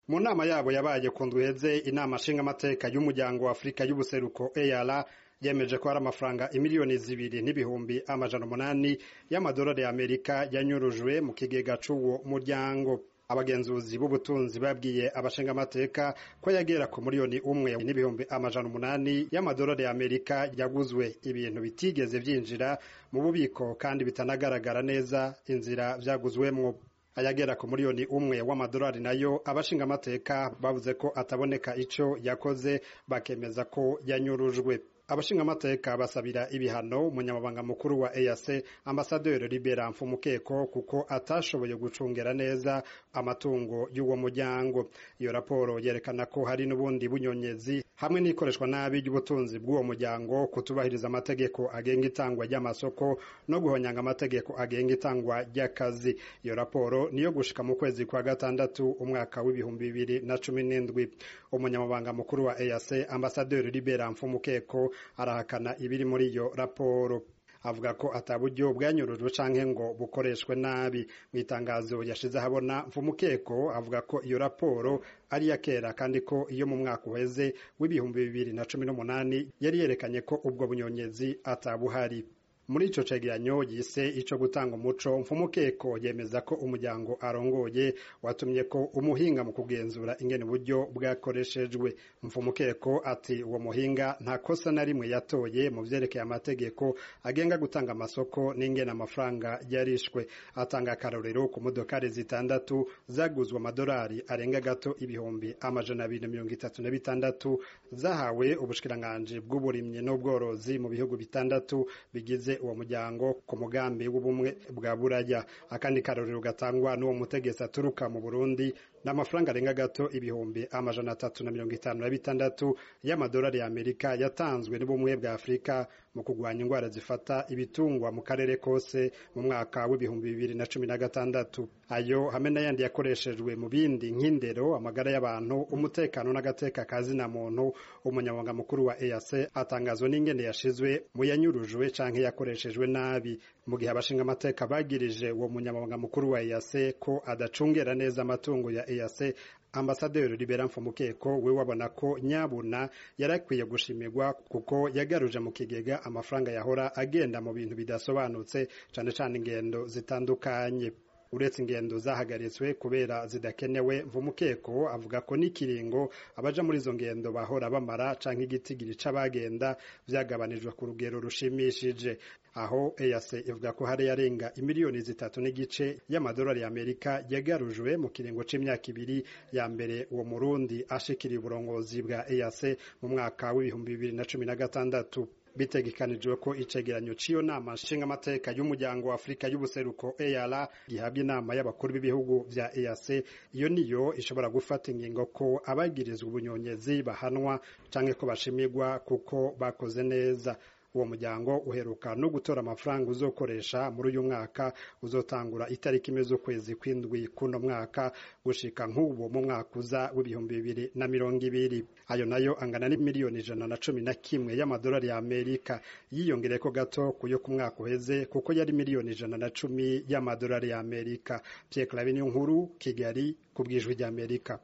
mu nama yabo yabaye ku ndweze inama nshingamateka y'umuryango wa afurika y'ubuseruko EAR yemeje ko hari amafaranga imiliyoni zibiri n'ibihumbi amajana umunani y'amadolari y'amerika yanyurujwe mu kigega c'uwo muryango abagenzuzi b'ubutunzi babwiye abashingamateka ko yagera ku miliyoni umwe n'ibihumbi amajana umunani y'amadolari y'amerika yaguzwe ibintu bitigeze vyinjira mu bubiko kandi bitanagaragara neza inzira vyaguzwemwo ayagera ku miliyoni umwe w'amadolari nayo abashingamateka bavuze ko ataboneka ico yakoze bakemeza ko yanyurujwe abashingamateka basabira ibihano umunyamabanga mukuru wa EAC ambasaderi Libera Mfumukeko kuko atashoboye gucungera neza amatungo y'uwo muryango iyo raporo yerekana ko hari n'ubundi bunyonyezi hamwe n'ikoreshwa nabi ry'ubutunzi bw'uwo muryango kutubahiriza amategeko agenga itangwa ry'amasoko no guhonyanga amategeko agenga itangwa ry'akazi iyo raporo niyo gushika mu kwezi kwa gatandatu umwaka w'ibihumbi bibiri na cumi n'indwi umunyamabanga mukuru wa EAC ambasaderi Libera Mfumukeko arahakana ibiri muri iyo raporo avuga ko ataburyo bwanyurujwe canke ngo bukoreshwe nabi mu itangazo yashize ahabona mfumukeko avuga ko iyo raporo ari iya kera kandi ko iyo mu mwaka uheze w'ibihumbi bibiri na cumi n'umunani yari yerekanye ko ubwo bunyonyezi atabuhari muri ico cegeranyo yise ico gutanga umuco mfumukeko yemeza ko umuryango arongoye watumye ko umuhinga mu kugenzura ingene uburyo bwakoreshejwe mfumukeko ati uwo muhinga nta kosa na rimwe yatoye mu vyerekeye amategeko agenga gutanga amasoko n'ingene amafaranga yarishwe atanga akarorero ku modokari zitandatu zaguzwe amadolari arenga gato ibihumbi amajana abiri na mirongo itatu na bitandatu zahawe ubushikiranganji bw'uburimyi n'ubworozi mu bihugu bitandatu bigize uwo muryango ku mugambi w'ubumwe bwa buraya akandi karorero gatangwa n'uwo mutegetsi aturuka mu burundi n'amafaranga arenga gato ibihumbi amajana atatu na mirongo itanu na bitandatu y'amadolari y'amerika yatanzwe n'ubumwe bwa afurika mu kurwanya indwara zifata ibitungwa mu karere kose mu mwaka w'ibihumbi bibiri na cumi na gatandatu ayo hamwe n'ayandi yakoreshejwe mu bindi nk'indero amagara y'abantu umutekano n'agateka kazina muntu umunyamabanga mukuru wa EAC atangazwa n'ingene yashizwe mu yanyurujwe canke yakoreshejwe nabi mu gihe abashinga amateka bagirije uwo munyamabanga mukuru wa EAC ko adacungera neza amatungo ya EAC ambasaderi Libera Mfumukeko we wabona ko nyabuna yarakwiye gushimirwa kuko yagaruje mu kigega amafaranga yahora agenda mu bintu bidasobanutse cane cane ingendo zitandukanye uretse ingendo zahagaritswe kubera zidakenewe mvumukeko avuga ko n'ikiringo abaja muri izo ngendo bahora bamara canke igitigiri c'abagenda vyagabanijwe ku rugero rushimishije aho EAC ivuga ko hari yarenga imiliyoni zitatu n'igice y'amadolari y'Amerika yagarujwe mu kiringo c'imyaka ibiri ya mbere uwo murundi ashikiriye uburongozi bwa EAC mu mwaka w'ibihumbi bibiri na cumi na gatandatu bitegekanijwe ko icegeranyo c'iyo nama nshingamateka y'umuryango wa afurika y'ubuseruko EAR gihabwa inama y'abakuru b'ibihugu vya EAC iyo niyo ishobora gufata ingingo ko abagirizwa ubunyonyezi bahanwa canke ko bashimirwa kuko bakoze neza uwo muryango uheruka no gutora amafaranga uzokoresha muri uyu mwaka uzotangura itariki imwe z'ukwezi kw'indwi kuno mwaka gushika nk'ubu mu mwaka uza w'ibihumbi bibiri na mirongo ibiri ayo nayo angana n'imiliyoni ijana na cumi na kimwe y'amadolari y'amerika yiyongereko gato kuyo ku mwaka uheze kuko yari miliyoni ijana na cumi y'amadolari y'amerika pierre claver nkuru kigali ku bwijwi ry'amerika